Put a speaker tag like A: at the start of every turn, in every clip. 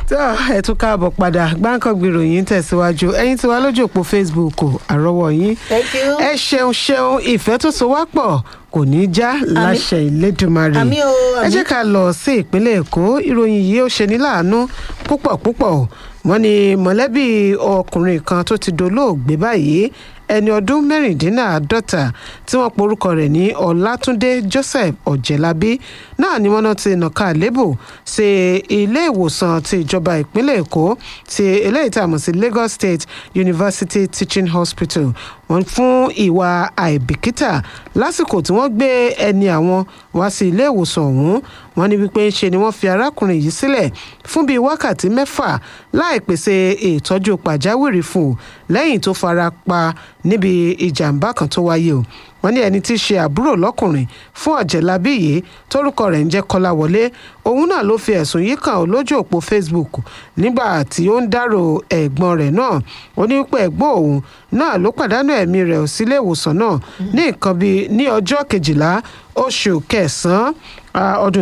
A: tó ẹ tún káàbọ̀ padà gbáǹkọ́gbì ròyìn tẹ̀síwájú ẹ̀yin tí wà lójú òpó facebook àrọ́wọ́ yín
B: Thank you.
A: ẹ ṣeun ṣeun ìfẹ́ tó so wá pọ̀ kò ní í já láṣẹ ìlédùmarè
B: Àmín o,
A: ẹ
B: àmín.
A: jẹ́ ká lọ sí ìpínlẹ̀ èkó ìròyìn yìí ó ṣe ní láàánú púpọ̀ púpọ̀ wọ́n ní mọ̀lẹ́bí ọkùnrin kan tó ti dolóògbé báyìí ẹni ọdún mẹ́rìndínláàádọ́ta tí wọ́n porúkọ rẹ̀ ní ọlátúndé joseph ọ̀jẹ̀lábí náà ni wọ́n náà ti nàka àlébù sí ilé ìwòsàn ti ìjọba ìpínlẹ̀ èkó ti eléyìí tá a mọ̀ sí lagos state university teaching hospital wọ́n fún ìwà àìbìkítà lásìkò tí wọ́n gbé ẹni àwọn wá sí ilé ìwòsàn ọ̀hún wọ́n ní wípé ń ṣe ni wọ́n fi arákùnrin yìí sílẹ̀ fún bíi wákàtí mẹ́fà láì pèsè ìtọ́jú pàjáwìrì fún un lẹ́yìn tó fara pa níbi ìjàmbá kan tó wáyé o wọ́n ní ẹni tí í ṣe àbúrò lọ́kùnrin fún ọ̀jẹ̀lábí yìí tórúkọ rẹ̀ ń jẹ́ kọ́láwọlé òun náà ló fi ẹ̀sùn yìí kàn ó lójú òpó facebook nígbà tí ó ń dárò ẹ̀gbọ́n rẹ̀ náà ó ní pé ẹ̀gbọ́n òun náà ló pàdánù ẹ̀mí rẹ̀ sílé ìwòsàn náà ní nǹkan bíi ní ọjọ́ kejìlá oṣù kẹsàn-án ah, ọdún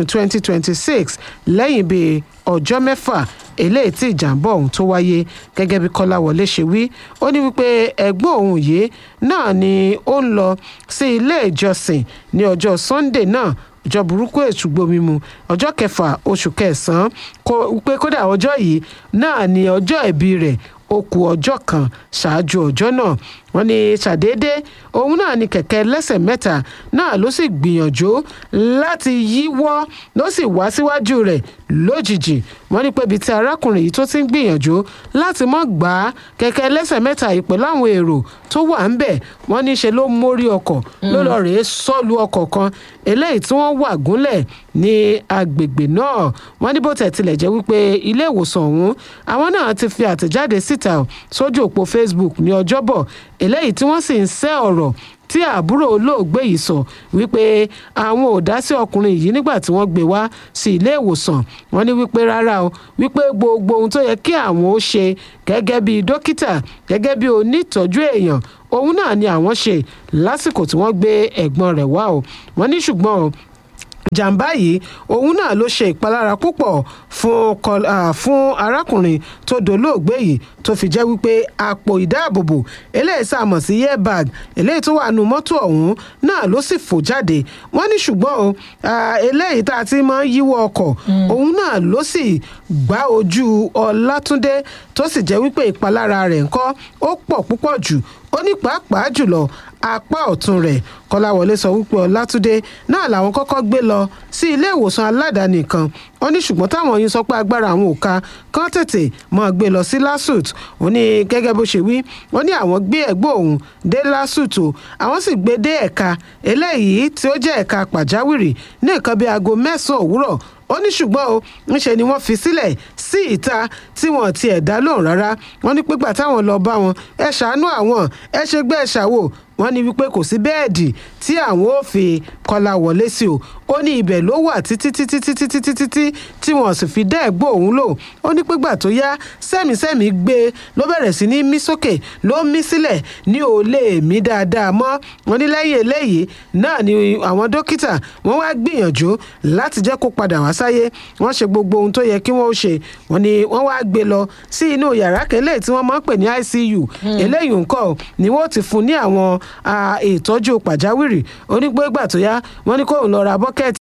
A: 2026 lẹ́yìn bíi ọjọ́ mẹ́fà eléyìí tí ìjàmbá ọ̀hún tó wáyé gẹ́gẹ́ bí kọ́láwọlé ṣe wí ó ní wípé ẹ̀gbọ́n òun yìí náà ni ó ń lọ sí ilé ìjọsìn ní ọjọ́ sunday náà ọjọ́ burúkú èṣùgbò mímu ọjọ́ kẹfà oṣù kẹsàn-án kó pé kódà ọjọ́ yìí náà ni ọjọ́ ìbí rẹ̀ ó kù ọjọ́ kan ṣáájú ọjọ́ náà wọ́n ní ṣàdédé òun náà ni kẹ̀kẹ́ lẹ́sẹ̀ mẹ́ta náà ló sì gbìyànjú láti yíwọ́ ló sì wá síwájú rẹ̀ lójijì wọ́n ní pé ibi tí arákùnrin yìí tó ti ń gbìyànjú láti mọ́ gbà á kẹ̀kẹ́ lẹ́sẹ̀ mẹ́ta yìí pẹ̀lú àwọn èrò tó wà ń bẹ̀ wọ́n ní ṣe ló mórí ọkọ̀ ló lọ rèé sọ́ọ̀lù ọkọ̀ kan eléyìí tí wọ́n wà gúnlẹ̀ ní agbègbè náà wọ́n ní bó tẹ̀ tilẹ̀ jẹ́ wípé ilé ìwòsàn ọ̀hún àwọn náà ti fi àtẹ̀jáde síta sójú òpó facebook ní ọjọ́bọ̀ eléyìí tí wọ́n sì ń sẹ́ ọ̀rọ̀ tí àbúrò olóògbé yìí sọ wípé àwọn ò dá sí ọkùnrin yìí nígbà tí wọ́n gbé wá sí ilé ìwòsàn wọ́n ní wípé rárá o wípé gbogbo ohun tó yẹ kí àwọn ó ṣe gẹ́gẹ́ bí dókítà gẹ́gẹ́ bí onítọ́jú èèyàn òun náà ni àwọn ṣe lásìkò tí wọ́n gbé ẹ̀gbọ́n rẹ̀ wá o wọ́n ní ṣùgbọ́n o jàǹbá yìí òun náà ló ṣe ìpalára púpọ̀ fún kọ- ah, fún arákùnrin tó dolóògbé yìí tó fi jẹ́ wípé àpò ìdáàbòbò eléyìí sàmọ̀ sí airbag eléyìí tó wà nù mọ́tò ọ̀hún náà ló sì fò jáde wọ́n ní ṣùgbọ́n o ah, eléyìí tá a ti máa ń yíwọ́ ọkọ̀ òun náà ló sì gbá ojú ọlátúndé tó sì jẹ́ wípé ìpalára rẹ̀ ńkọ́ ó pọ̀ púpọ̀ jù ó ní pàápàá jùlọ apá ọ̀tún rẹ̀ kọ́láwọlé sọ wípé ọlátúndé náà làwọn kọ́kọ́ gbé lọ sí ilé ìwòsàn aládàáni kan ó ní ṣùgbọ́n táwọn yìí sọ pé agbára àwọn ò ká kán tètè máa gbé lọ sí lasut ó ní gẹ́gẹ́ bó ṣe wí ó ní àwọn gbé ẹ̀gbọ́n òun dé lasut o àwọn sì gbé dé ẹ̀ka eléyìí tí ó jẹ́ ẹ̀ka pàjáwìrì ní nǹkan bíi aago mẹ́sàn-án òwúrọ̀ ó ní ṣùgbọ́n o ńṣe ni wọ́n fi sílẹ̀ sí ìta tí wọ́n ti ẹ̀ dá lóhùn rárá wọ́n ní pípa táwọn lọ bá wọn ẹ ṣàánú àwọn ẹ ṣe gbé ẹ ṣàwò wọ́n ní wípé kò sí bẹ́ẹ̀dì tí àwọn ò fi kọlà wọlé sí o ó ní ibẹ̀ ló wà títí títí títí títí títí tí wọ́n sì fi dá ẹ̀gbọ́n òun lò ó ní pígbà tó yá sẹ́mìsẹ́mì gbé e ló bẹ̀rẹ̀ sí ní mí sókè ló mí sílẹ̀ ní ò lè mí dáadáa mọ́ wọ́n ní lẹ́yìn eléyìí náà ni àwọn dókítà wọ́n wá gbìyànjú láti jẹ́ kó padà wá sáyé wọ́n ṣe gbogbo ohun tó yẹ kí wọ́n ó ṣe wọ́n ní wọ́n wá gbé lọ sí inú yàrá kẹlẹ́ tí wọ́n máa ń pè ní icu eléyìí nǹkan ni wọ́n ti fún ní àwọn ah, ìtọ́jú pàjáwìrì onígbégbà tó yá wọ́n ní kóun lọ ra bọ́kẹ́ẹ̀tì